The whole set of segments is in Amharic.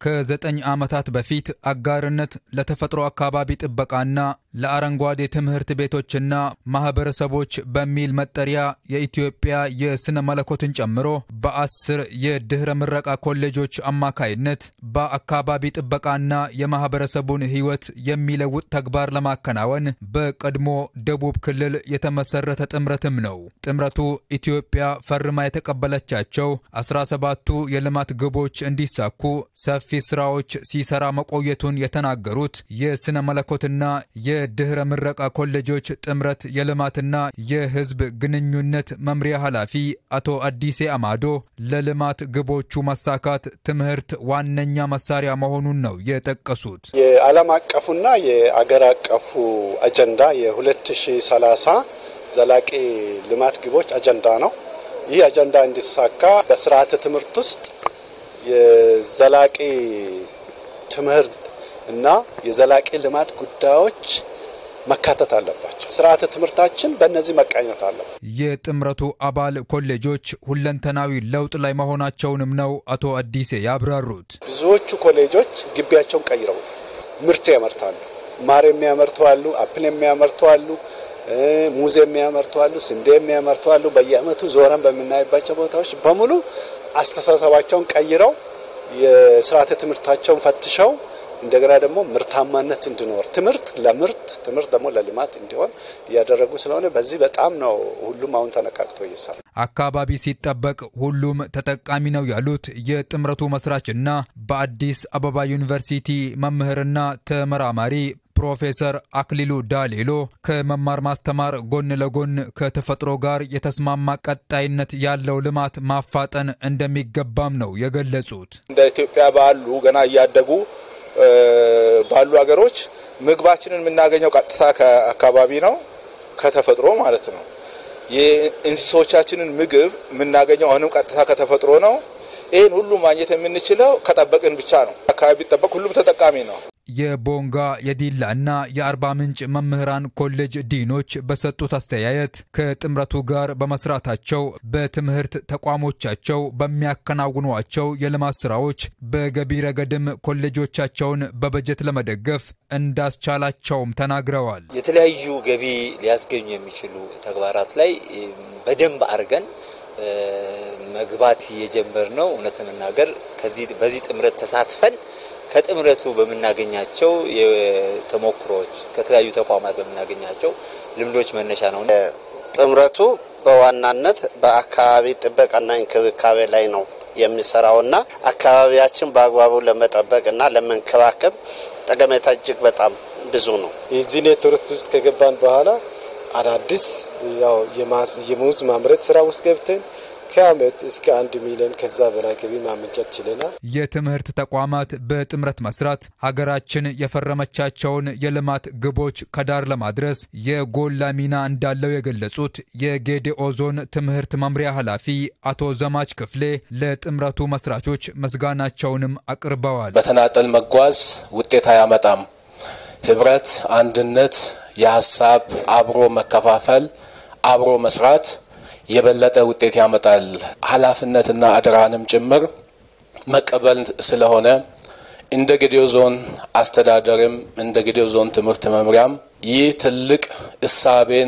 ከዘጠኝ ዓመታት በፊት አጋርነት ለተፈጥሮ አካባቢ ጥበቃና ለአረንጓዴ ትምህርት ቤቶችና ማህበረሰቦች በሚል መጠሪያ የኢትዮጵያ የሥነ መለኮትን ጨምሮ በአስር የድኅረ ምረቃ ኮሌጆች አማካይነት በአካባቢ ጥበቃና የማህበረሰቡን ሕይወት የሚለውጥ ተግባር ለማከናወን በቀድሞ ደቡብ ክልል የተመሰረተ ጥምረትም ነው። ጥምረቱ ኢትዮጵያ ፈርማ የተቀበለቻቸው 17ቱ የልማት ግቦች እንዲሳኩ ሰፊ ስራዎች ሲሰራ መቆየቱን የተናገሩት የሥነ መለኮትና የድኅረ ምረቃ ኮሌጆች ጥምረት የልማትና የሕዝብ ግንኙነት መምሪያ ኃላፊ አቶ አዲሴ አማዶ ለልማት ግቦቹ መሳካት ትምህርት ዋነኛ መሳሪያ መሆኑን ነው የጠቀሱት። የዓለም አቀፉና የአገር አቀፉ አጀንዳ የ2030 ዘላቂ ልማት ግቦች አጀንዳ ነው። ይህ አጀንዳ እንዲሳካ በስርዓተ ትምህርት ውስጥ የዘላቂ ትምህርት እና የዘላቂ ልማት ጉዳዮች መካተት አለባቸው። ስርዓተ ትምህርታችን በእነዚህ መቃኘት አለበት። የጥምረቱ አባል ኮሌጆች ሁለንተናዊ ለውጥ ላይ መሆናቸውንም ነው አቶ አዲሴ ያብራሩት። ብዙዎቹ ኮሌጆች ግቢያቸውን ቀይረውታል። ምርት ያመርታሉ። ማር የሚያመርቱ አሉ፣ አፕል የሚያመርቱ አሉ፣ ሙዝ የሚያመርቱ አሉ፣ ስንዴ የሚያመርቱ አሉ። በየአመቱ ዞረን በምናይባቸው ቦታዎች በሙሉ አስተሳሰባቸውን ቀይረው የስርዓተ ትምህርታቸውን ፈትሸው እንደገና ደግሞ ምርታማነት እንዲኖር ትምህርት ለምርት ትምህርት ደግሞ ለልማት እንዲሆን እያደረጉ ስለሆነ በዚህ በጣም ነው ሁሉም አሁን ተነቃቅቶ እየሰራ አካባቢ ሲጠበቅ ሁሉም ተጠቃሚ ነው ያሉት የጥምረቱ መስራችና በአዲስ አበባ ዩኒቨርሲቲ መምህርና ተመራማሪ ፕሮፌሰር አክሊሉ ዳሌሎ ከመማር ማስተማር ጎን ለጎን ከተፈጥሮ ጋር የተስማማ ቀጣይነት ያለው ልማት ማፋጠን እንደሚገባም ነው የገለጹት። እንደ ኢትዮጵያ ባሉ ገና እያደጉ ባሉ ሀገሮች ምግባችንን የምናገኘው ቀጥታ ከአካባቢ ነው፣ ከተፈጥሮ ማለት ነው። የእንስሶቻችንን ምግብ የምናገኘው አሁንም ቀጥታ ከተፈጥሮ ነው። ይህን ሁሉ ማግኘት የምንችለው ከጠበቅን ብቻ ነው። አካባቢ ቢጠበቅ ሁሉም ተጠቃሚ ነው። የቦንጋ የዲላ እና የአርባ ምንጭ መምህራን ኮሌጅ ዲኖች በሰጡት አስተያየት ከጥምረቱ ጋር በመስራታቸው በትምህርት ተቋሞቻቸው በሚያከናውኗቸው የልማት ስራዎች በገቢ ረገድም ኮሌጆቻቸውን በበጀት ለመደገፍ እንዳስቻላቸውም ተናግረዋል። የተለያዩ ገቢ ሊያስገኙ የሚችሉ ተግባራት ላይ በደንብ አድርገን መግባት የጀመር ነው። እውነት ለመናገር ከዚህ በዚህ ጥምረት ተሳትፈን ከጥምረቱ በምናገኛቸው ተሞክሮዎች ከተለያዩ ተቋማት በምናገኛቸው ልምዶች መነሻ ነው። ጥምረቱ በዋናነት በአካባቢ ጥበቃና እንክብካቤ ላይ ነው የሚሰራውና አካባቢያችን በአግባቡ ለመጠበቅና ለመንከባከብ ጠቀሜታ እጅግ በጣም ብዙ ነው። የዚህ ኔትወርክ ውስጥ ከገባን በኋላ አዳዲስ ያው የሙዝ ማምረት ስራ ውስጥ ገብተን ከአመት እስከ አንድ ሚሊዮን ከዛ በላይ ገቢ ማመንጨት ችለናል። የትምህርት ተቋማት በጥምረት መስራት ሀገራችን የፈረመቻቸውን የልማት ግቦች ከዳር ለማድረስ የጎላ ሚና እንዳለው የገለጹት የጌዴኦ ዞን ትምህርት መምሪያ ኃላፊ አቶ ዘማች ክፍሌ ለጥምረቱ መስራቾች ምስጋናቸውንም አቅርበዋል። በተናጠል መጓዝ ውጤት አያመጣም። ህብረት፣ አንድነት፣ የሀሳብ አብሮ መከፋፈል፣ አብሮ መስራት የበለጠ ውጤት ያመጣል። ኃላፊነትና አደራንም ጭምር መቀበል ስለሆነ እንደ ጌዴኦ ዞን አስተዳደርም እንደ ጌዴኦ ዞን ትምህርት መምሪያም ይህ ትልቅ እሳቤን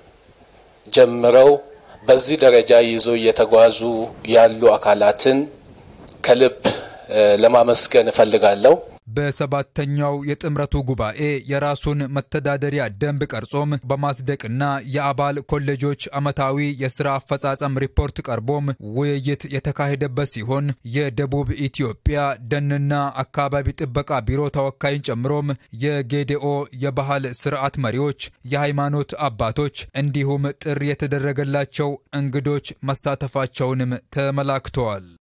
ጀምረው በዚህ ደረጃ ይዞ እየተጓዙ ያሉ አካላትን ከልብ ለማመስገን እፈልጋለሁ። በሰባተኛው የጥምረቱ ጉባኤ የራሱን መተዳደሪያ ደንብ ቀርጾም በማጽደቅና የአባል ኮሌጆች ዓመታዊ የሥራ አፈጻጸም ሪፖርት ቀርቦም ውይይት የተካሄደበት ሲሆን የደቡብ ኢትዮጵያ ደንና አካባቢ ጥበቃ ቢሮ ተወካይን ጨምሮም የጌዴኦ የባህል ስርዓት መሪዎች፣ የሃይማኖት አባቶች እንዲሁም ጥሪ የተደረገላቸው እንግዶች መሳተፋቸውንም ተመላክተዋል።